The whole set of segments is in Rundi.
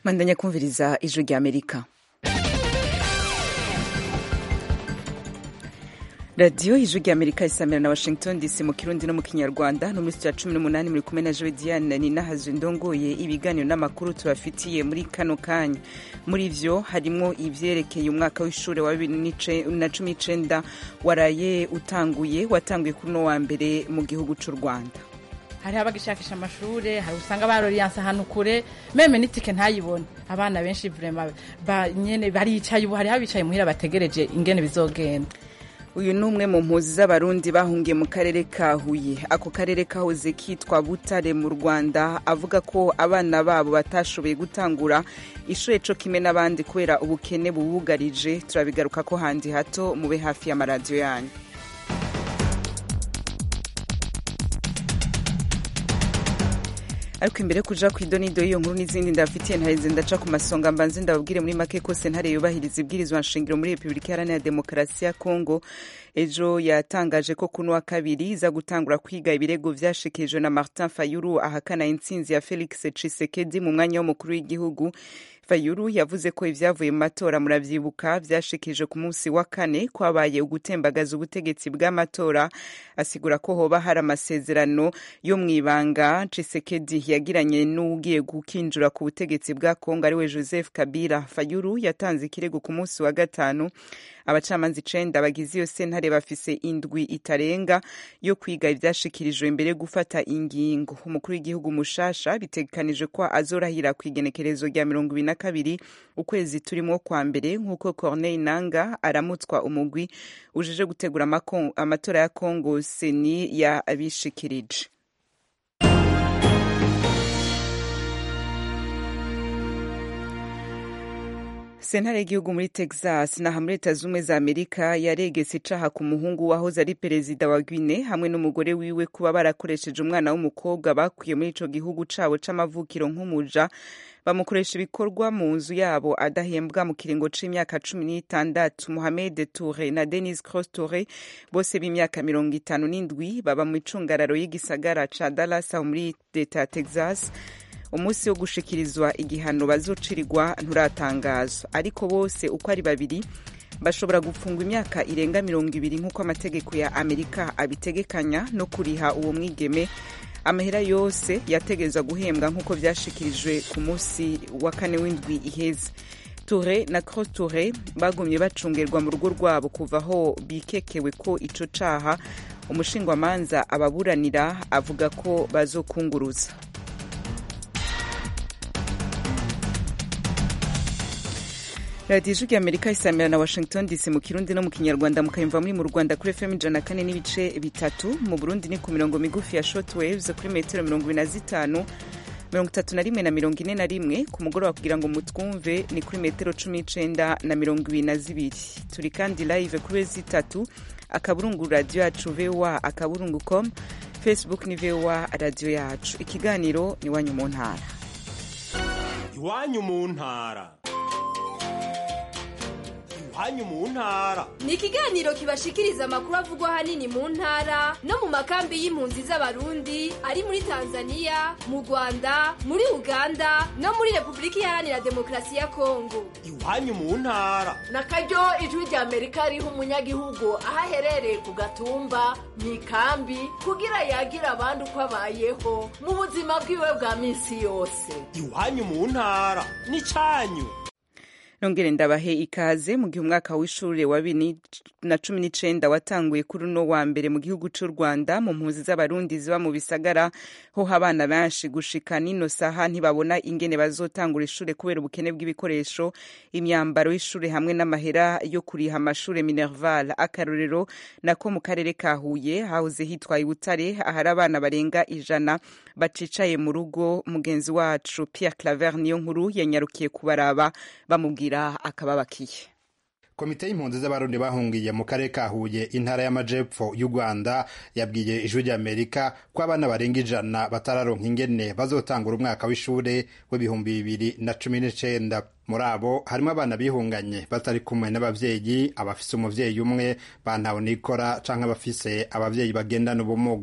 mandanya kumviriza ijwi rya amerika radiyo ijwi rya amerika isamira na washington dc mu kirundi no mu kinyarwanda no muri ya cumi n'umunani muri kumwe na joe diane ninahazo ndongoye ibiganiro n'amakuru tubafitiye muri kano kanya muri vyo harimwo ivyerekeye umwaka w'ishure wa bibiri na cumi n'icenda waraye utanguye watanguye kuri uno wa mbere mu gihugu c'u rwanda hariho abagishakisha amashure hari usanga baroriyanse ahantu kure meme n'itike ntayibone abana benshi vrema nyene baricaye ubu hariho abicaye muhira bategereje ingene bizogenda uyu ni umwe mu mpuzi z'abarundi bahungiye mu karere ka huye ako karere kahoze kitwa butare mu rwanda avuga ko abana babo batashoboye gutangura ishure co kimwe n'abandi kubera ubukene bubugarije turabigaruka ko handi hato mube hafi y'amaradiyo yanyu ariko imbere kuja ku idonido y'iyo nkuru n'izindi ndabafitiye ntareze ndaca ku masonga mbanze ndababwire muri make ko sentare yubahiriza ibwirizwa nshingiro muri repubulika iharanira demokarasi ya kongo ejo yatangaje ko kuno wa kabiri iza gutangura kwiga ibirego vyashikirijwe na martin fayulu ahakana intsinzi ya felix cisekedi mu mwanya w'umukuru w'igihugu fayulu yavuze ko ivyavuye mu matora muravyibuka vyashikirije ku munsi wa kane kwabaye ugutembagaza ubutegetsi bw'amatora asigura ko hoba hari amasezerano yo mw'ibanga cisekedi yagiranye n'ugiye gukinjura ku butegetsi bwa kongo ariwe joseph kabila fayulu yatanze ikirego ku munsi wa gatanu abacamanza icenda bagize iyo sentare bafise indwi itarenga yo kwiga ivyashikirijwe mbere yo gufata ingingo umukuru w'igihugu mushasha bitegekanijwe ko azorahira ku igenekerezo rya mirongo ibiri na kabiri ukwezi turimo kwa mbere nk'uko corneille nanga aramutswa umugwi ujeje gutegura amatora ya congo seni yabishikirije sentare y'igihugu muri texas naha muri leta z'ubumwe za amerika yaregetse icaha ku muhungu wahoze ari perezida wa guine hamwe n'umugore wiwe kuba barakoresheje umwana w'umukobwa bakwiye muri ico gihugu cabo c'amavukiro nk'umuja bamukoresha ibikorwa mu nzu yabo adahembwa mu kiringo c'imyaka cumi n'itandatu mohamed toure na denis cross toure bose b'imyaka mirongo itanu n'indwi baba mu icungararo y'igisagara ca dallas aho muri leta ya texas umunsi wo gushikirizwa igihano bazocirirwa nturatangazwa ariko bose uko ari babiri bashobora gufungwa imyaka irenga mirongo ibiri nk'uko amategeko ya amerika abitegekanya no kuriha uwo mwigeme amahera yose yategerezwa guhembwa nk'uko vyashikirijwe ku munsi wa kane w'indwi iheze ture na cross ture bagumye bacungerwa mu rugo rwabo kuva aho bikekewe ko ico caha umushingwamanza ababuranira avuga ko bazokunguruza radiyo ijwi rya amerika isamira na washington dc mu kirundi no mu kinyarwanda mukayumva muri mu rwanda kuri fm ijana kane n'ibice bitatu mu burundi ni ku mirongo migufi ya short waves kuri metero mirongo ibiri na zitanu mirongo itatu na rimwe na mirongo ine na rimwe ku mugoroba kugira ngo mutwumve ni kuri metero cumi n'icenda na mirongo ibiri na zibiri turi kandi live kuri zitatu akaburungu radiyo yacu voa akaburungu com facebook ni voa radiyo yacu ikiganiro ni iwanyu mu ntara iwanyu mu ntara iwanyu mu ntara ni ikiganiro kibashikiriza amakuru avugwa ahanini mu ntara no mu makambi y'impunzi z'abarundi ari muri tanzania mu rwanda muri uganda no muri repubulika iharanira demokarasi ya kongo iwanyu mu ntara na karyo ijwi rya amerika riha umunyagihugu aho aherereye ku gatumba mu ikambi kugira yagira abandi uko abayeho mu buzima bwiwe bwa minsi yose iwanyu mu ntara ni cyanyu nongere ndabahe ikaze mu gihe umwaka w'ishure wa bibiri na cumi n'icenda watanguye kuri uno wa mbere mu gihugu c'u rwanda mu mpunzi z'abarundi ziba mu bisagara ho abana benshi gushika n'ino saha ntibabona ingene bazotangura ishure kubera ubukene bw'ibikoresho imyambaro y'ishure hamwe n'amahera yo kuriha amashure minerval akarorero nako mu karere ka huye hahoze hitwa ibutare ahari abana barenga ijana bacicaye mu rugo mugenzi wacu pierre claver niyo nkuru yanyarukiye kubaraba bamubwira akababakiye komite y'impunzi z'abarundi bahungiye mu karere ka huye intara y'amajepfo y'u rwanda yabwiye ijwi ry'amerika ko abana barenga ijana batararonka ingene bazotangura umwaka w'ishure w'ibihumbi bibiri na cumi n'icenda muri abo harimo abana bihunganye batari kumwe n'abavyeyi abafise umuvyeyi umwe bantawe nikora canke abafise abavyeyi bagendana ubumuga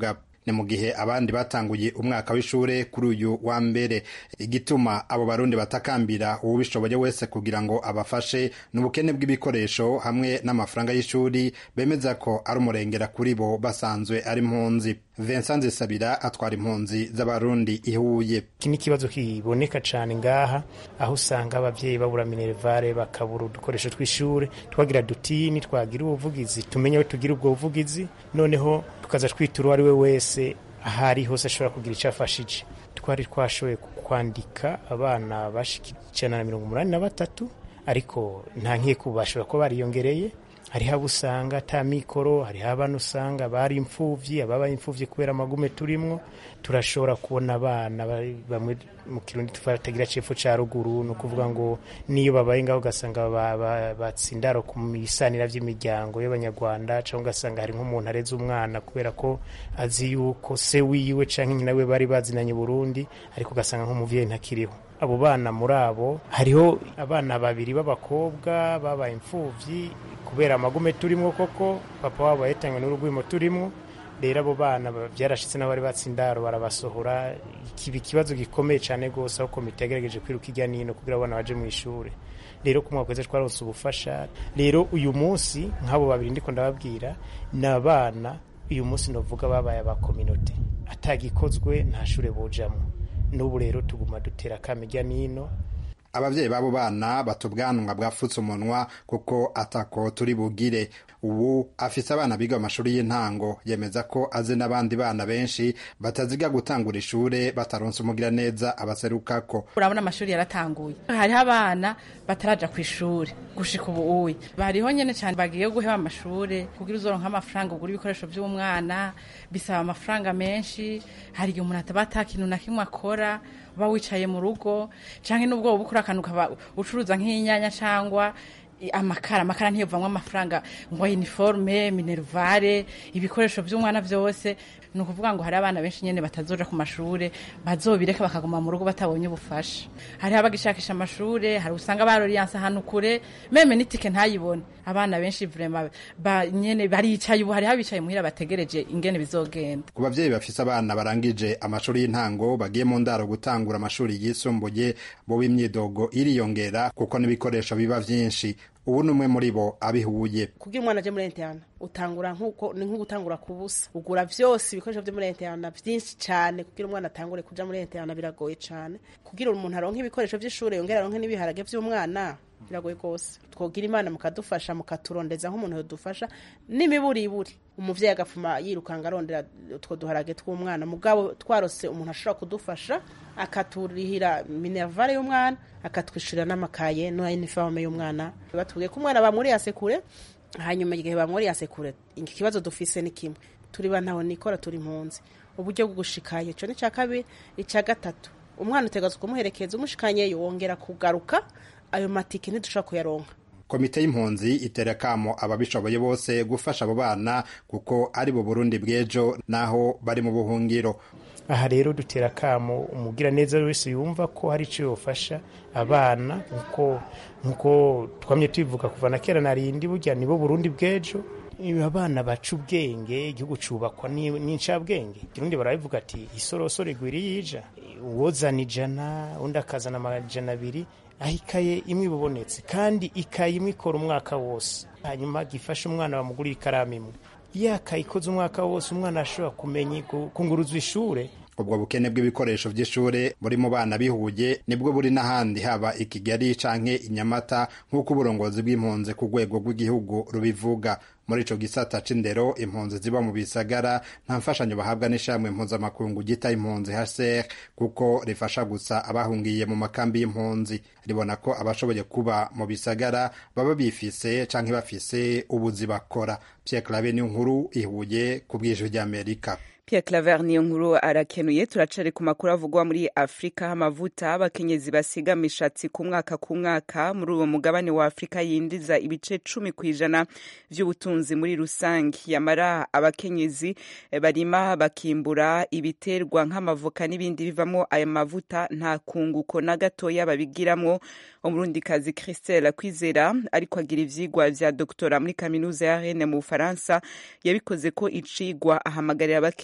ni mu gihe abandi batanguye umwaka w'ishure kuri uyu wa mbere igituma abo barundi batakambira uwubishoboye wese kugira ngo abafashe ni ubukene bw'ibikoresho hamwe n'amafaranga y'ishuri bemeza ko ari umurengera kuri bo basanzwe ari impunzi Vincent Zisabira atwara impunzi z'abarundi ihuye iki ni ikibazo kiboneka cyane ngaha aho usanga abavyeyi babura minervare bakabura udukoresho tw'ishure twagira dutini twagira ubuvugizi tumenye aho tugira ubwo buvugizi noneho tukaza twitura uwo ari we wese ahari hose ashobora kugira icyo afashije twari twashoboye kwandika abana bashika ijana na mirongo umunani na batatu ariko nta nkiko bashobora kuba bariyongereye hariho abo usanga ata mikoro hariho abana usanga bari imfuvyi ababaye imfuvyi kubera amagume turimwo turashobora kubona abana bamwe mu kirundi tutagira cepfo ca ruguru ni ukuvuga ngo niyo babaye ngaho ugasanga batsindaro ku bisanira vy'imiryango y'abanyarwanda cyangwa ugasanga hari nk'umuntu areze umwana kubera ko azi yuko se wiwe canke nyina we bari bazinanye Burundi ariko ugasanga nk'umuvyeyi ntakiriho abo bana muri abo hariho abana babiri b'abakobwa babaye imfuvyi kubera amagume turimwo koko papa wabo yahitanywe n'urugwimo turimwo rero abo bana byarashitse n'abari batsindaro barabasohora kiba ikibazo gikomeye cyane rwose aho komite yagerageje kwiruka ijya nino kugira abana baje mu ishuri rero ku mwaka wese twaronse ubufasha rero uyu munsi nk'abo babiri ndiko ndababwira ni abana uyu munsi novuga babaye aba kominote atagikozwe nta shure bojamwo n'ubu rero tuguma dutera kame ijya nino abavyeyi b'abo bana bata ubwanwa bwafutse umunwa kuko atako turi bugire ubu afise abana biga mu mashuri y'intango yemeza ko azi n'abandi bana benshi bataziga gutangura ishure bataronse umugira neza abaserukako urabona amashuri yaratanguye hariho abana bataraja ku ishuri gushika ubu uyi bariho nyene cyane bagiye guheba amashure kugira uzoronka amafaranga ugura ibikoresho vy'umwana bisaba amafaranga menshi hari igihe umuntu ataba ata kintu na kimwe akora uba wicaye mu rugo canke n'ubwo woba ukora akantu ukaba ucuruza nk'inyanya cangwa amakara amakara ntiyovamwo amafaranga ngo uniforme minervare ibikoresho vy'umwana vyose ni ukuvuga ngo hari abana benshi nyene batazoja ku mashure bazobireka bakaguma mu rugo batabonye ubufasha hariho abagishakisha amashure hari usanga baroriyanse ahantu kure meme n'itike ntayibone abana benshi vrema ba, nyene baricaye ubu hariho abicaye muhira bategereje ingene bizogenda ku bavyeyi bafise abana barangije amashuri y'intango bagiye mu ndaro gutangura amashuri yisumbuye bo b'imyidogo iriyongera kuko n'ibikoresho biba vyinshi ubu ni umwe muri bo abihuye kugira umwana aje muri interana utangura nkuko ni nko gutangura ku busa ugura vyose ibikoresho vyo muri interana vyinshi cane kugira umwana atangure kuja muri interana biragoye cane kugira umuntu aronke ibikoresho vy'ishure yongera aronke n'ibiharage vy'umwana biragoye rwose twogira imana mukadufasha mukaturondeza nk'umuntu yodufasha n'imiburiburi umuvyeyi agapfuma yirukanga arondera utwo duharage tw'umwana mugabo twarose umuntu ashobora kudufasha akaturihira minervare y'umwana akatwishyurira n'amakaye n'iniforme y'umwana batubwiye ko umwana bamuriye asekure hanyuma igihe bamuriye asekure ikibazo dufise ni kimwe turi ba ntaho nikora turi impunzi uburyo bwo gushikayo ico ni ca kabiri ica gatatu umwana utegazwa kumuherekeza umushikanyeyo wongera kugaruka ayo matike ntidushobora kuyaronka komite y'impunzi itera kamo ababishoboye bose gufasha abo bana kuko ari bo burundi bw'ejo naho bari mu buhungiro aha rero dutera kamo umugira neza wese yumva ko hari icyo yofasha abana nkuko nkuko twamye tubivuga kuva na kera narindi burya nibo burundi bw'ejo abana baca ubwenge igihugu cubakwa n'incabwenge ikirundi barabivuga ati isorosoro igwira yija uwozana ijana undi akazana amajana abiri aho ikaye imwe ibubonetse kandi ikaye imwe ikora umwaka wose hanyuma gifasha umwana bamugurira ikaramu imwe yakaye ikoze umwaka wose umwana ashobora kumenya kunguruzwa ishure ubwo bukene bw'ibikoresho by'ishure buri mu bana bihuye nibwo buri n'ahandi haba i kigali canke i nyamata nk'uko uburongozi bw'impunzi ku rwego rw'igihugu rubivuga muri ico gisata c'indero impunzi ziba mu bisagara nta mfashanyo bahabwa n'ishamwe mpuzamakungu gita impunzi hcr kuko rifasha gusa abahungiye mu makambi y'impunzi ribona ko abashoboye kuba mu bisagara baba bifise canke bafise ubuzi bakora pierre clave ni nkuru ihuye ku bw'ijwi ry'amerika Pierre Claver niyo nkuru arakenuye turacari ku makuru avugwa muri Afrika amavuta abakenyezi basiga mishatsi ku mwaka ku mwaka muri uwo mugabane wa Afrika yindiza ibice cumi ku ijana vy'ubutunzi muri rusange yamara abakenyezi barima bakimbura ibiterwa nk'amavoka n'ibindi bivamo ayo mavuta nta kunguko na gatoya babigiramwo umurundikazi Christelle Kwizera ariko agira ivyigwa vya doktora muri kaminuza ya Rennes mu Bufaransa yabikoze ko icigwa ahamagarira abakenyezi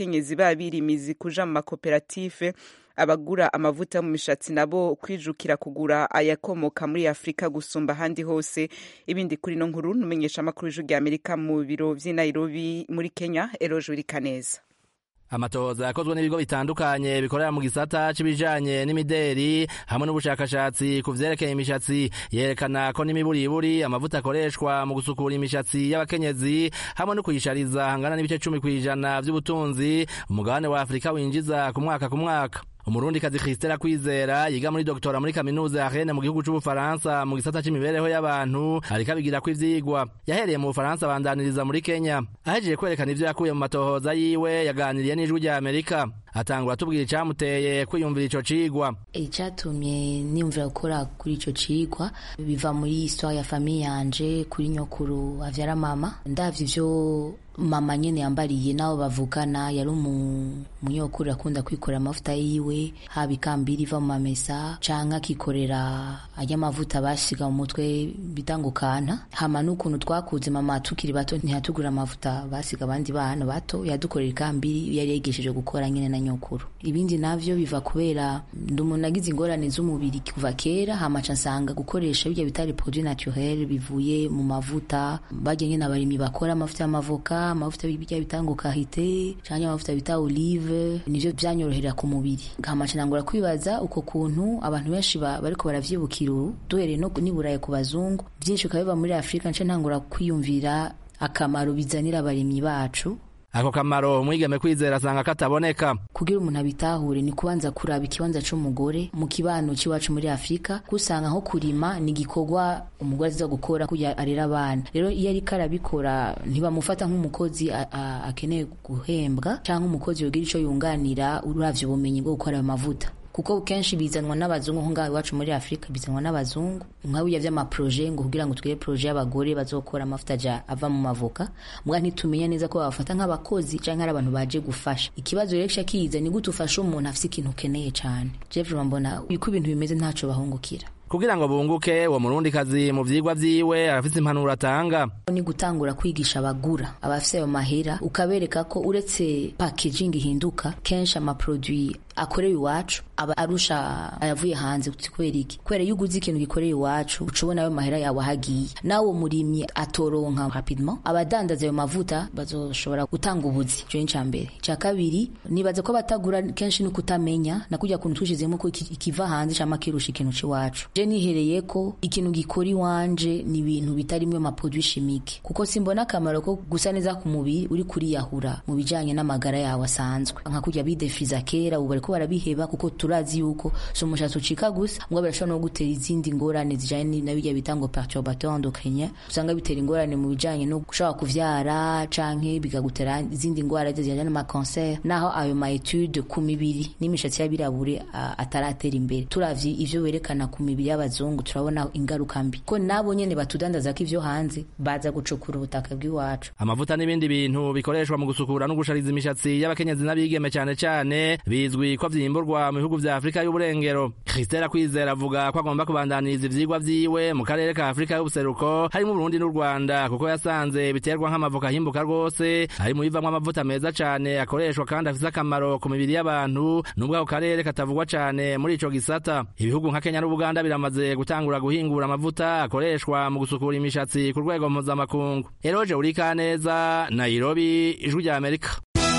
abakenyezi babirimizi kuja mu makoperative abagura amavuta mu mishatsi nabo kwijukira kugura ayakomoka muri afurika gusumba ahandi hose ibindi kuri no nkuru numenyesha amakuru y'ijwi rya amerika mu biro vy'i nairobi muri kenya eroje urikaneza amatohoza yakozwe n'ibigo bitandukanye bikorera mu gisata c'ibijanye n'imideri hamwe n'ubushakashatsi ku vyerekeye imishatsi yerekana ko n'imiburiburi amavuta akoreshwa mu gusukura imishatsi y'abakenyezi hamwe no kuyishariza hangana n'ibice cumi kw'ijana vy'ubutunzi umugabane wa afurika winjiza ku mwaka ku mwaka umurundikazi Christela Kwizera yiga muri doktora muri kaminuza ya Rennes mu gihugu c'Ubufaransa mu gisata c'imibereho y'abantu ariko abigira ko ivyigwa yahereye mu Bufaransa abandaniriza muri Kenya ahejeje kwerekana ivyo yakuye mu matohoza yiwe yaganiriye n'ijwi rya Amerika atangura atubwira icamuteye kwiyumvira ico cigwa icatumye niyumvira gukora kuri ico cigwa biva muri histoire ya famiye yanje kuri nyokuru avyara mama ndavye ivyo mama nyene yambariye nabo bavukana yari umunyokuru akunda kwikorera amavuta yiwe haba ikambiri iva mu mamesa canke akikorera arya amavuta basiga mu mutwe bitangukana hama n'ukuntu twakuze mama tukiri bato ntiyatugura amavuta basiga abandi bana bato yadukorera ikambiri yari yigishije gukora nyene na nyokuru ibindi navyo biva kubera ndi umuntu agize ingorane z'umubiri kuva kera hama ca nsanga gukoresha birya bitari produit naturel bivuye mu mavuta barya nyene abarimyi bakora amavuta y'amavoka amavuta bijya bitanguka hite canke amavuta bita olive nivyo vyanyorohera ku mubiri nkamaca nangura kwibaza uko kuntu abantu benshi bariko baravyibukira ubu duhereye no niburaye ku bazungu vyinshi bikaba biva muri afurika nce ntangura kwiyumvira akamaro bizanira abarimyi bacu ako kamaro umwigeme kwizera asanga kataboneka kugira umuntu abitahure ni kubanza kuraba ikibanza c'umugore mu kibano c'iwacu muri afurika kusanga nko kurima ni igikorwa umugore aziza gukora kugira arera abana rero iyo ariko arabikora ntibamufata nk'umukozi akeneye guhembwa canke umukozi yogira ico yunganira uravye ubumenyi bwo gukora ayo mavuta kuko kenshi bizanwa n'abazungu nko ngaho iwacu muri afurika bizanwa n'abazungu nka burya vy'amaproje ngo kugira ngo tugire proje y'abagore bazokora amavuta ja ava mu mavoka mbwa ntitumenya neza ko babafata nk'abakozi canke ari abantu baje gufasha ikibazo rero kica kiza ni gute ufasha umuntu afise ikintu ukeneye cane jeff mbona uko ibintu bimeze ntaco bahungukira kugira ngo bunguke uwo murundikazi mu vyigwa vyiwe arafise impanuro atanga ni gutangura kwigisha abagura abafise ayo mahera ukabereka ko uretse packaging ihinduka kenshi amaproduit akorewe iwacu aba arusha ayavuye hanze kubera iki kubera iyo uguze ikintu gikoreye iwacu uca ubona ayo mahera yawe ahagiye nawe uwo murimyi atoronka rapidement abadandaza ayo mavuta bazoshobora gutanga ubuzi ico ni ica mbere ica kabiri nibaza ko batagura kenshi no kutamenya na kurya kuntu twishizemo ko ikiva hanze cama kirusha ikintu c'iwacu je nihereye ko ikintu gikora iwanje ni ibintu bitarimwe amaproduit chimique kuko simbona akamaro ko gusa neza ku mubiri uri kuriyahura mu bijanye n'amagara yawe asanzwe nka kurya bidefiza kera ubu bariko barabiheba kuko turazi yuko si umushatsi ucika gusa ngo birashobora no gutera izindi ngorane zijanye na birya bita ngo perturbateur endocrinien usanga bitera ingorane mu bijanye no gushobora kuvyara canke bikagutera izindi ngwara zijanye n'amakanser naho ayo ma etude ku mibiri n'imishatsi y'abirabure ataratera imbere turavye ivyo werekana ku mibiri y'abazungu turabona ingaruka mbi ko nabo nyene batudandaza ko ivyo hanze baza gucukura ubutaka bw'iwacu amavuta n'ibindi bintu bikoreshwa mu gusukura no gushariza imishatsi y'abakenyezi n'abigeme cane cane bizwi ko vyimburwa mu bihugu vya Afrika y'uburengero Christela Kwizera avuga ko agomba kubandaniriza ivyigwa vyiwe mu karere ka Afrika y'ubuseruko harimo Burundi n'u Rwanda kuko yasanze biterwa nk'amavoka ahimbuka rwose hari mu bivamwo amavuta meza cane akoreshwa kandi afise akamaro ku mibiri y'abantu nubwo ako karere katavugwa cane muri ico gisata ibihugu nka Kenya n'Ubuganda biramaze gutangura guhingura amavuta akoreshwa mu gusukura imishatsi ku rwego mpuzamakungu Eroje Urikaneza Nairobi ijwi rya Amerika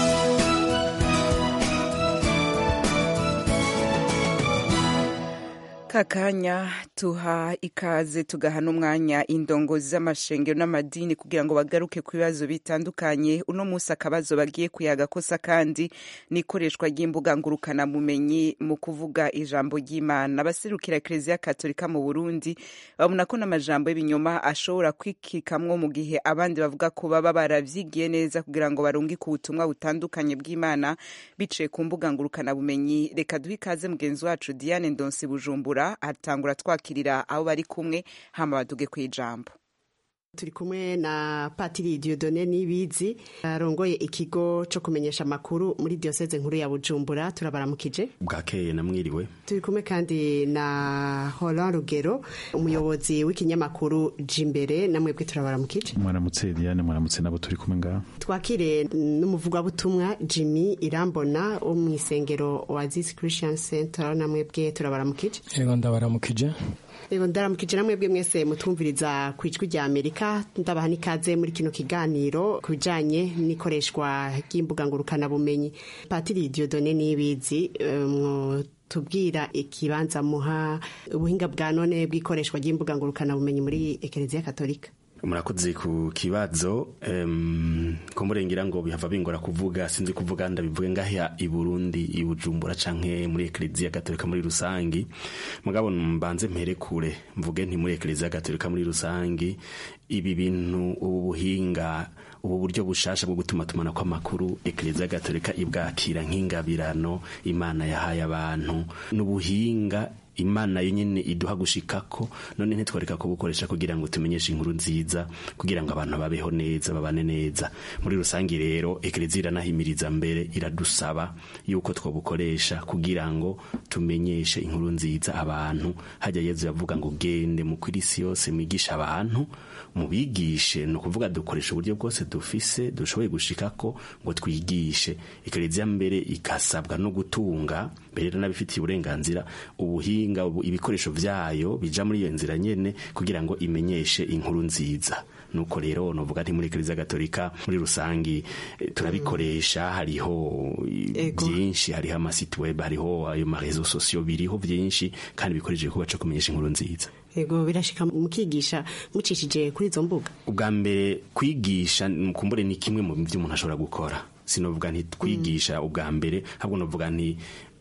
kakanya tuha ikaze tugaha n'umwanya indongozi z'amashengero n'amadini kugira ngo bagaruke ku bibazo bitandukanye uno munsi akabazo bagiye kuyaga kosa kandi n'ikoreshwa ry'imbuga ngurukanabumenyi mu kuvuga ijambo ry'imana abaserukira kiliziya katolika mu burundi babona ko n'amajambo y'ibinyoma ashobora kwikikamwo mu gihe abandi bavuga ko baba baravyigiye neza kugira ngo barungike ubutumwa butandukanye bw'imana biciye ku mbuga ngurukanabumenyi reka duhe ikaze mugenzi wacu diane ndonsi bujumbura atangura twakirira abo bari kumwe hama baduge ku ijambo turi kumwe na patiri diodone nibizi arongoye ikigo cyo kumenyesha amakuru muri diyoseze nkuru ya bujumbura turabaramukije bwakeye namwiriwe turi kumwe kandi na horan rugero umuyobozi w'ikinyamakuru jimbere namwebwe turabaramukije mwaramutse diane mwaramutse nabo turi kumwe ngaho twakire n'umuvugabutumwa jimmy irambona wo mu isengero wa zisi christian center namwebwe turabaramukije yego ndabaramukije Ego ndaramukije namwe bwe mwese mutumviriza ku ijwi rya Amerika ndabaha n'ikaze muri kino kiganiro ku bijanye n'ikoreshwa ry'imbuga ngurukana bumenyi Patiri Dieudonné Nibizi um, tubwira ikibanza muha ubuhinga bwa none bw'ikoreshwa ry'imbuga ngurukana bumenyi muri Ekereziya Katolika murakoze ku kibazo um, kumurengera ngo bihava bingora kuvuga sinzi kuvuga ndabivuge ngaha i Burundi i Bujumbura canke muri Eklezia Gatolika muri rusangi mugabo mbanze mpere kure mvuge nti muri Eklezia Gatolika muri rusangi ibi bintu ubu buhinga ubu buryo bushasha bwo gutuma tumana kw'amakuru Eklezia Gatolika ibwakira nk'ingabirano Imana yahaye abantu n'ubuhinga imana yo nyine iduha gushikako none ntitwareka kubukoresha kugira ngo tumenyeshe inkuru nziza kugira ngo abantu babeho neza babane neza muri rusange rero ekereziya iranahimiriza mbere iradusaba yuko twabukoresha kugira ngo tumenyeshe inkuru nziza abantu hajya yezu yavuga ngo gende mu kw'isi yose mwigisha abantu mubigishe ni ukuvuga dukoresha uburyo bwose dufise dushoboye gushikako ngo twigishe ekereziya mbere ikasabwa no gutunga mbere n'abifitiye uburenganzira ubuhinga ibikoresho vyayo bija muri iyo nzira nyene kugira ngo imenyeshe inkuru nziza nuko rero novuga nti muri ekereziya gatolika muri rusangi turabikoresha hariho byinshi hariho amasite web hariho ayo marezo sosiyo biriho byinshi kandi bikoresheje kuba co kumenyesha inkuru nziza ego birashika mukigisha mucishije kuri izo mbuga ubwa mbere kwigisha kumbure ni kimwe mu byo umuntu ashobora gukora sinovuga nti twigisha ubwa mbere ahubwo novuga nti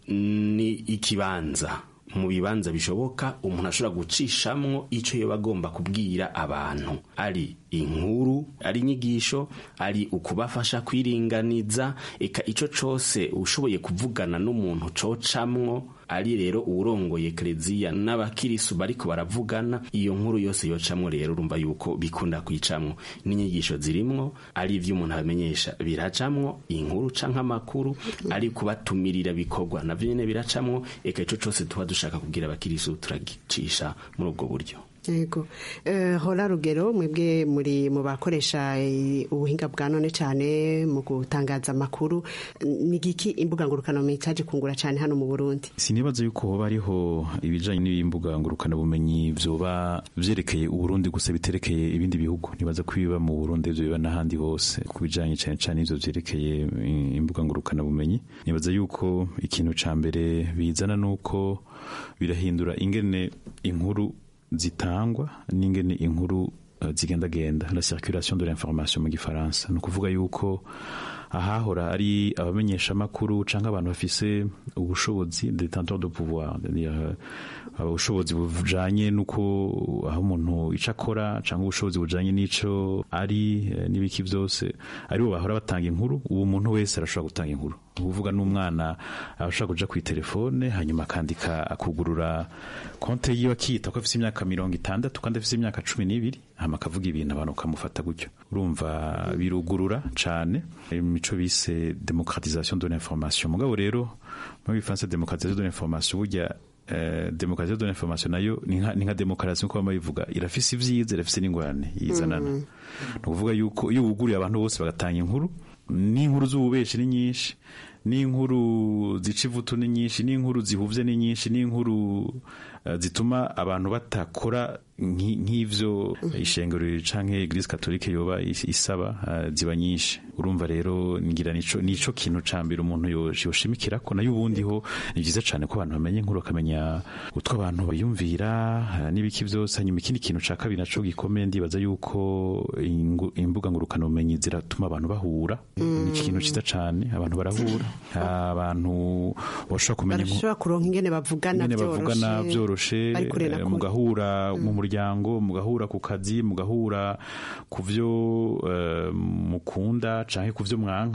ni ikibanza mu bibanza bishoboka umuntu ashobora gucishamwo icyo yaba agomba kubwira abantu ari inkuru ari inyigisho ari ukubafasha kwiringaniza eka icyo cyose ushoboye kuvugana n'umuntu cocamwo ari rero uwurongoye kereziya n'abakirisu bariko baravugana iyo nkuru yose yocamwo rero urumva yuko bikunda kwicamwo n'inyigisho zirimwo ari ivyo umuntu abamenyesha biracamwo inkuru canke amakuru ari kubatumirira bikorwa navyo nyene biracamwo eka ico cose tuba dushaka kubwira abakirisu turagicisha muri ubwo buryo yego hora rugero mwebwe muri mu bakoresha ubuhinga bwa none cyane mu gutangaza amakuru ni giki imbuga ngurukanabumenyi cyaje kungura cyane hano mu burundi sinibaza yuko hoba hariho ibijyanye n'imbuga ngurukanabumenyi byoba byerekeye uburundi gusa biterekeye ibindi bihugu nibaza ko biba mu burundi ibyo biba n'ahandi hose ku bijyanye cyane cyane ibyo byerekeye imbuga ngurukanabumenyi nibaza yuko ikintu cya mbere bizana ni uko birahindura ingene inkuru zitangwa n'ingene inkuru uh, zigendagenda la circulation de l'information mu gifaransa ni ukuvuga yuko ahahora ari abamenyesha amakuru cyangwa abantu bafise ubushobozi detenteur de pouvoir ubushobozi bujanye nuko aho umuntu ico akora cyangwa ubushobozi bujanye n'ico ari n'ibiki byose aribo bahora batanga inkuru ubu umuntu wese arashobora gutanga inkuru uvuga n'umwana ashobora kuja ku telefone hanyuma akandika akugurura konte yiwe akiyita ko afite imyaka mirongo itandatu kandi afite imyaka cumi n'ibiri hama akavuga ibintu abantu bakamufata gutyo urumva birugurura cane imico bise demokratisation de l'information mugabo rero mu bifaransa demokratisation de l'information burya Uh, demokrasiyo de l'information nayo ni nka demokarasi nkuko bama bivuga irafise ivyiza irafise n'ingorane yizanana mm. ni ukuvuga yuko iyo wuguriye abantu bose bagatanga inkuru n'inkuru z'ububeshi ni nyinshi n'inkuru zica ivutu ni nyinshi n'inkuru zihuvye ni nyinshi n'inkuru uh, zituma abantu batakora nk'ivyo ishengero canke eglise katolike yoba isaba uh, ziba nyinshi urumva rero ngira nico nico kintu ca mbere umuntu yoshimikira ko nayo ubundi ho ni byiza cane ko abantu bamenye inkuru bakamenya utwo abantu bayumvira n'ibiki vyose hanyuma ikindi kintu ca kabiri naco gikomeye ndibaza yuko imbuga ngurukana bumenyi ziratuma abantu bahura ni ikintu ciza cane abantu barahura abantu bashobora kumenya barashobora kuronka ingene bavugana bavugana vyoroshe mugahura mu muryango mugahura ku kazi mugahura ku vyo mukunda canke ku vyo mwanka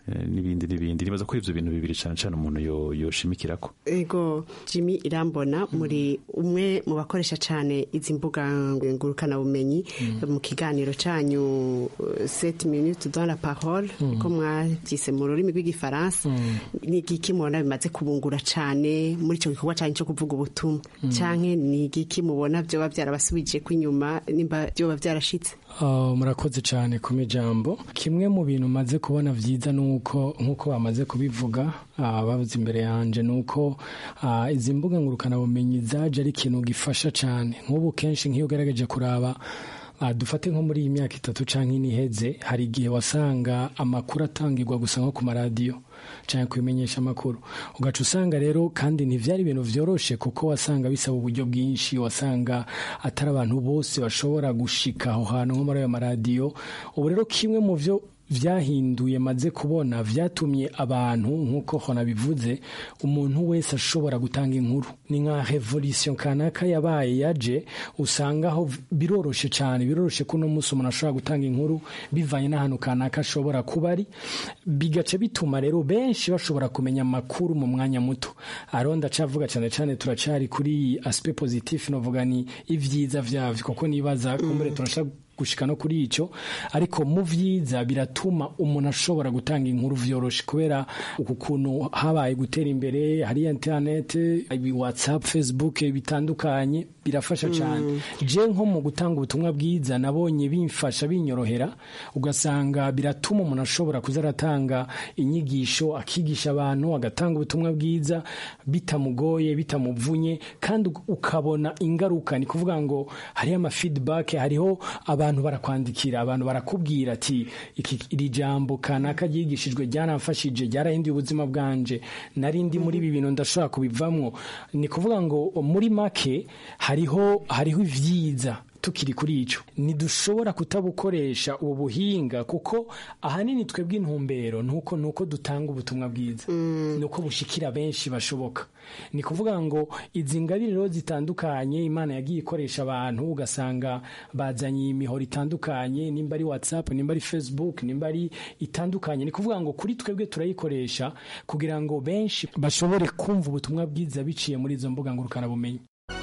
eh, n'ibindi n'ibindi nibaza ko ivyo bintu bibiri cane cane umuntu yo- yoshimikirako ego jimmy irambona muri umwe mu bakoresha cyane izi mbuga ngurukanabumenyi mu kiganiro cyanyu 7 minutes dans la parole ko mwabyise mu rurimi rw'igifaransa ni igiki mubona bimaze kubungura cyane muri icyo gikorwa cyanyu cyo kuvuga ubutumwa cyangwa ni igiki mubona byoba byarabasubije ko inyuma nimba byoba byarashitse Uh, murakoze cyane ku mijambo kimwe mu bintu maze kubona vyiza nuko nkuko bamaze kubivuga uh, bavuze imbere yanje nuko uh, izi mbuga ngurukana bumenyi zaje ari ikintu gifasha cyane nk'ubu kenshi nk'iyo ugerageje kuraba Uh, dufate nko muri iyi myaka itatu canke ine iheze hari igihe wasanga amakuru atangirwa gusa nko ku maradiyo canke kubimenyesha amakuru ugaca usanga rero kandi ntivyari ibintu vyoroshe kuko wasanga bisaba uburyo bwinshi wasanga atari abantu bose bashobora gushika aho hantu nko muri ayo maradiyo ubu rero kimwe mu vyo vyahinduye maze kubona vyatumye abantu nk'uko hona bivuze umuntu wese ashobora gutanga inkuru ni nka revolution kanaka yabaye yaje usanga aho biroroshe cyane biroroshe ko uno munsi umuntu ashobora gutanga inkuru bivanye n'ahantu kanaka ashobora kuba ari bigaca bituma rero benshi bashobora kumenya amakuru mu mwanya muto aro ndacavuga cyane cyane turacari kuri aspect positif novuga ni ivyiza vyavyo kuko nibaza kumbere turashaka gushika no kuri ico ariko mu vyiza biratuma umuntu ashobora gutanga inkuru vyoroshe kubera uku kuntu habaye gutera imbere hari internet ibi whatsapp facebook bitandukanye birafasha cyane je nko mu gutanga ubutumwa bwiza nabonye bimfasha binyorohera ugasanga biratuma umuntu ashobora kuza aratanga inyigisho akigisha abantu agatanga ubutumwa bwiza bitamugoye bitamuvunye kandi ukabona ingaruka ni kuvuga ngo hariho ama feedback hariho abantu barakwandikira abantu barakubwira ati iki iri jambo kanaka ryigishijwe ryaramfashije ryarahinduye ubuzima bwanje nari ndi muri ibi bintu ndashobora kubivamwo ni kuvuga ngo muri make hariho hariho ivyiza tukiri kuri ico ntidushobora kutabukoresha ubu buhinga kuko ahanini twebwe intumbero nuko nuko dutanga ubutumwa bwiza nuko bushikira benshi bashoboka ni kuvuga ngo izi ngabire rero zitandukanye imana yagiye ikoresha abantu ugasanga bazanye imihoro itandukanye nimba ari whatsapp nimba ari facebook nimba ari itandukanye ni kuvuga ngo kuri twebwe turayikoresha kugira ngo benshi bashobore kumva ubutumwa bwiza biciye muri izo mbuga ngurukanabumenyi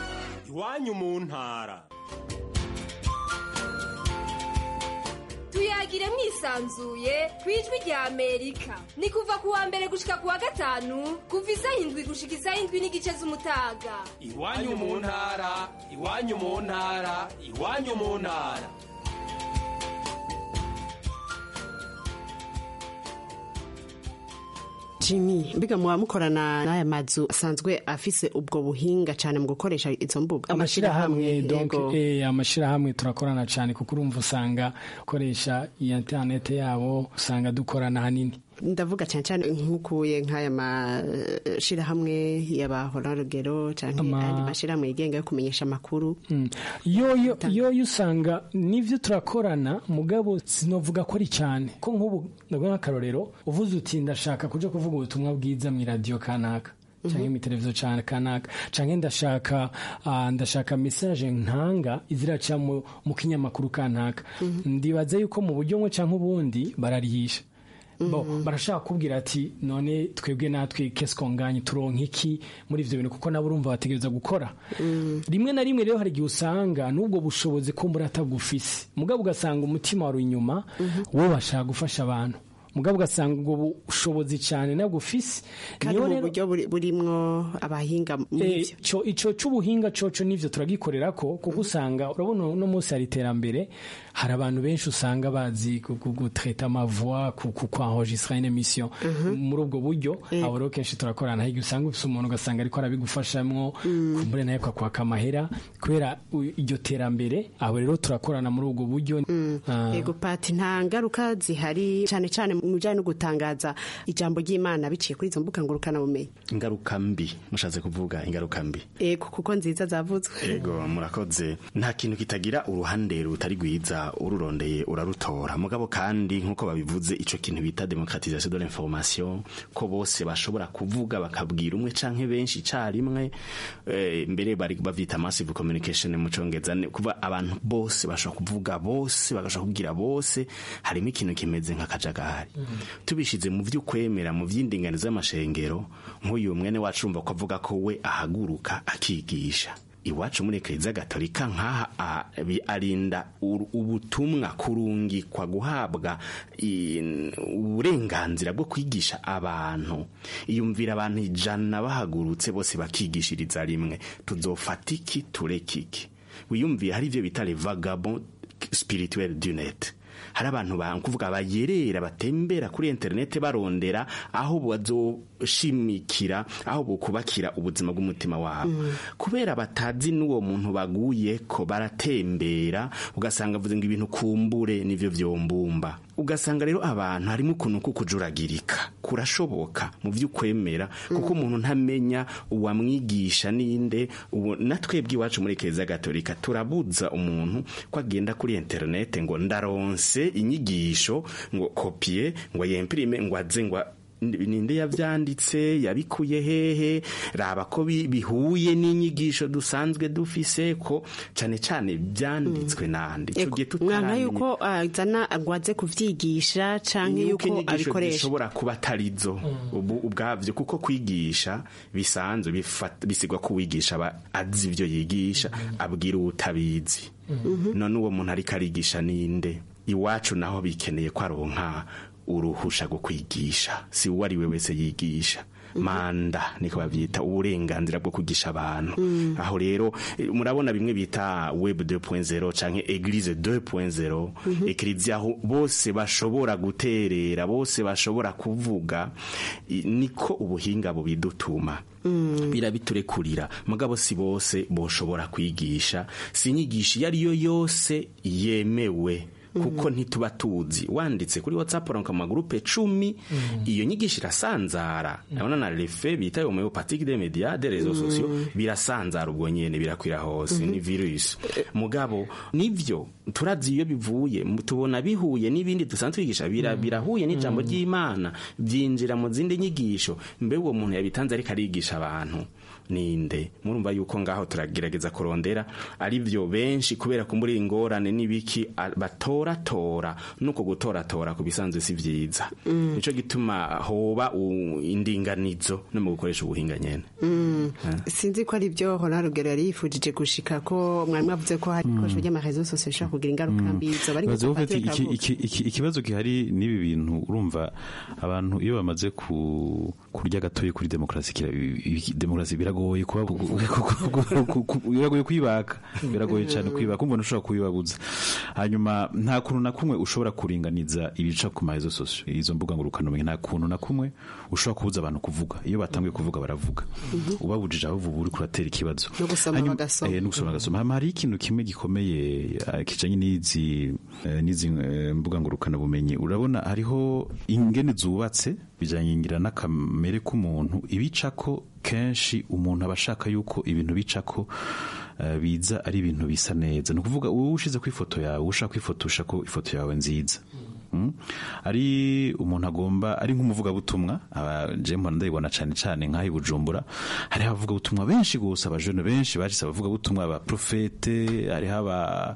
iwanyu mu ntara tuyagire mwisanzuye ku ijwi rya amerika ni kuva ku wa mbere gushika ku wa gatanu kuva isaha indwi gushika isaha indwi n'igice z'umutaga iwanyu mu ntara iwanyu mu ntara iwanyu mu ntara Jimmy mbiga muba mukorana n'aya mazu asanzwe afise ubwo buhinga cyane mu gukoresha izo mbuga amashirahamwe donc yego. eh amashirahamwe turakorana cyane kuko urumva usanga ukoresha iyi internet yabo usanga dukorana hanini ndavuga cyane cyane nk'ukuye nk'aya mashirahamwe y'abahorarugero cyangwa Ama- andi mashirahamwe yigenga yo kumenyesha amakuru Mm. yoyo yoyo usanga nivyo turakorana mugabo sinovuga ko ari cyane ko nk'ubu ndavuga nk'akarorero uvuze uti ndashaka kuja kuvuga ubutumwa bwiza mu radio kanaka canke mu televiziyo cyane kanaka canke ndashaka ah, ndashaka message ntanga iziraca mu mu kinyamakuru kanaka ndibaza yuko mu buryo bumwe canke ubundi bararihisha bo barashaka kubwira ati none twebwe natwe kesiko turonka iki muri ivyo bintu kuko nabo urumva bategereza gukora rimwe na rimwe rero hari igihe usanga n'ubwo bushobozi ko muri atagufise mugabo ugasanga umutima wari inyuma wowe bashaka gufasha abantu mugabo ugasanga ubwo bushobozi cyane nabwo ufise kandi Niyo mu rero- buryo buri- burimwo abahinga muri Eh, byo co ico c'ubuhinga coco nivyo turagikorera ko kuko usanga urabona uno munsi hari iterambere hari abantu benshi usanga bazi gu- gu- gutreta amavoix ku ku- kwanregistra une émission muri ubwo buryo abo rero kenshi turakorana hirya usanga ufise umuntu ugasanga ariko arabigufashamwo kumbure nawe kwakwaka amahera kubera u- iryo terambere abo rero turakorana muri ubwo buryo Ah. yego pati nta ngaruka zihari cyane cyane mu bijyanye no gutangaza ijambo ry'imana biciye kuri izo mbuga ngurukanabumenyi ingaruka mbi mushatse kuvuga ingaruka mbi yego kuko nziza zavuzwe Ego murakoze nta kintu kitagira uruhande rutari rwiza ururondeye urarutora mugabo kandi nkuko babivuze ico kintu bita démocratisation de l'information ko bose bashobora kuvuga bakabwira umwe canke benshi carimwe eh, mbere bari bavyita massive communication mu congereza ni kuva abantu bose bashobora kuvuga bose bagashobora kubwira bose harimo ikintu kimeze nk'akajagari tubishize mu vy'ukwemera mu vy'indinganizo y'amashengero nk'uyu mwene wacu urumva ko avuga ko we ahaguruka akigisha iwacu muri ekleziya gatolika nk'aha a- bi- arinda ur- ubutumwa kurungikwa guhabwa i- uburenganzira bwo kwigisha abantu iyumvira abantu ijana bahagurutse bose bakigishiriza rimwe tuzofata iki tureke iki wiyumviye hari ivyo bita le vagabond spirituel du net hari abantu kuvuga bayerera batembera kuri interineti barondera aho bazoshimikira aho bukubakira ubuzima bw'umutima wabo kubera batazi n'uwo muntu baguye ko baratembera ugasanga avuze ngo ibintu kumbure nivyo vyombumba ugasanga rero abantu harimo ukuntu kukujuragirika kurashoboka mu vy'ukwemera kuko umuntu ntamenya uwamwigisha ninde ubu natwebwe iwacu muri keza gatolika turabuza umuntu ko agenda kuri interinete ngo ndaronse inyigisho ngo kopie ngo yempirime ngo aze ngo ninde yavyanditse yabikuye hehe raba ko bi- bihuye n'inyigisho dusanzwe dufise ko cane cane vyanditswe nande Ego, tugiye mwanka tutaramenya yuko azana agwaze kuvyigisha canke yuko yuko inyigisho abikoresha zishobora kuba atarizo ubu ubwavyo kuko kwigisha bisanzwe bifata- bisigwa ko uwigisha aba azi ivyo yigisha abwira uwutabizi none uwo muntu ariko arigisha ninde iwacu naho bikeneye ko aronka uruhusha rwo kwigisha si uwo ari we wese yigisha manda niko bavyita uburenganzira bwo kugisha abantu aho rero eh, murabona bimwe bita web 2.0 canke eglise 2.0 ekleziya aho bose bashobora guterera bose bashobora kuvuga i- niko ubuhinga bubidutuma birabiturekurira mugabo si bose boshobora kwigisha si inyigisho iyo ari yo yose yemewe kuko ntituba tuzi wanditse kuri whatsapp uronka mu magurupe cumi iyo nyigisho irasanzara urabona na refe bita homeopathique des médias des réseaux sociaux birasanzara ubwo nyene birakwira hose ni virus mugabo nivyo turazi iyo bivuye mu- tubona bihuye n'ibindi dusanzwe twigisha bira- birahuye n'ijambo ry'imana byinjira mu zindi nyigisho mbe uwo muntu yabitanze ariko arigisha abantu ninde murumva yuko ngaho turagerageza kurondera ari byo benshi kubera ko muri ingorane n'ibiki a- batoratora nuko gutoratora ku bisanzwe si vyiza nico gituma hoba u- indinganizo no mu gukoresha ubuhinga nyene Mm. sinzi ko ari byo hora rugero yari yifujije gushika ko mwari mwavuze ko hari ibikoresho by'amarezo sosiyo bishobora kugira ingaruka mbi zoba ari Bazi nk'uko ko Patrick iki- avuga. iki- iki- ikibazo gihari n'ibi bintu urumva abantu iyo bamaze ku kurya gatoya kuri demokarasi kira- i- demokarasi biragoye kuba biragoye kwibaka biragoye cyane kwibaka umuntu ushobora kubibabuza hanyuma nta kuntu na kumwe ushobora kuringaniza ibica ku marezo sosiyo izo mbuga ngurukanabumenyi nta kuntu na kumwe ushobora kubuza abantu kuvuga iyo batangiye kuvuga baravuga ubabujije aho ubu uri kuratera ikibazo No gusoma Hanyuma- bagasoma. eh, no gusoma bagasoma hama hari ikintu kimwe gikomeye eh, kijanye n'izi eh, n'izi eh, mbuga ngurukana bumenyi urabona hariho ingene zubatse bijanye ngira n'akamere k'umuntu ibicako kenshi umuntu aba ashaka yuko ibintu bicako eh, biza ari ibintu bisa neza ni ukuvuga wowe ushize ku ifoto yawe ushaka kwifotosha ko ifoto yawe nziza Mm. ari umuntu agomba ari nk'umuvugabutumwa aba je mpora ndabibona cyane cyane nk'aho i bujumbura hariho abavugabutumwa benshi gusa abajene benshi bashyize abavugabutumwa aba profete hariho aba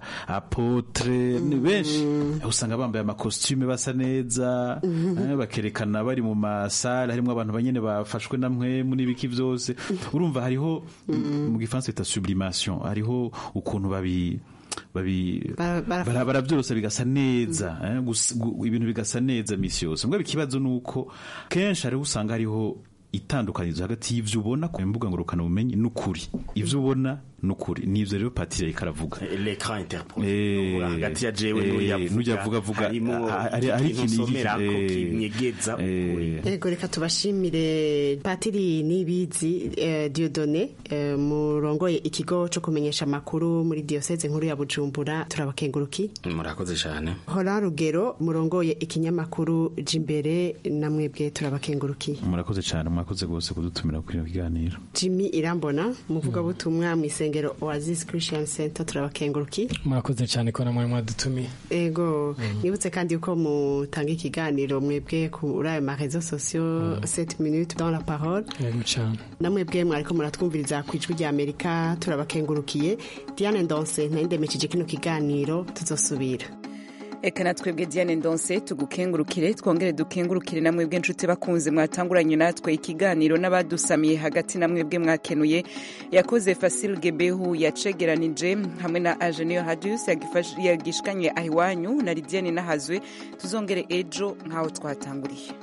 apotre ni benshi usanga bambaye amakositime basa neza eh, bakerekana bari mu masare harimo abantu banyene bafashwe na mwemu n'ibiki byose urumva hariho mu gifaransa bita sublimation hariho ukuntu babi babi Bara- bara- bara- barabyorosa bigasa neza eh, gus- gu- ibintu bigasa neza misi yose mbwa ikibazo ni uko kenshi hariho usanga hariho itandukanyirizo hagati y'ivyo ubona ku mbuga ngurukana bumenyi n'ukuri ivyo ubona n'ukuri nivyo rero patiri yariko aravuga l'écran interpose Eh, hagati ya jewe eh, n'uyavuga n'uyavuga avuga harimo ah, hari- hari ikintu ikintu nsomerako eh, kinyegeza ukuri Ego reka tubashimire Patiri Nibizi eh, Dieudonné eh, murongoye ikigo cyo kumenyesha amakuru muri diocese nkuru ya Bujumbura turabakenguruki murakoze cyane hora rugero murongoye ikinyamakuru jimbere namwebwe turabakenguruki murakoze cyane mwakoze rwose kudutumira kuri kino kiganiro Jimmy Irambona muvugabutumwa mu isengero Oasis Christian Center turabakenguruki murakoze cyane ko namwe mwadutumiye ego nibutse kandi yuko mutanga ikiganiro mwebwe kuri ayo marezo sosiyo 7 minutes dans la parole yego cyane namwebwe mwariko muratwumviriza ku ijwi rya amerika turabakengurukiye diane ndonse nayindemesheje kino kiganiro tuzosubira eka natwebwe diane ndonse tugukengurukire twongere dukengurukire na mwebwe nshuti bakunze mwatanguranye natwe ikiganiro n'abadusamiye hagati na mwebwe mwakenuye yakoze fasil gebehu yacegeranije hamwe na agenio hadius yagishikanye ahiwanyu na lidiane nahazwe tuzongere ejo nk'aho twatanguriye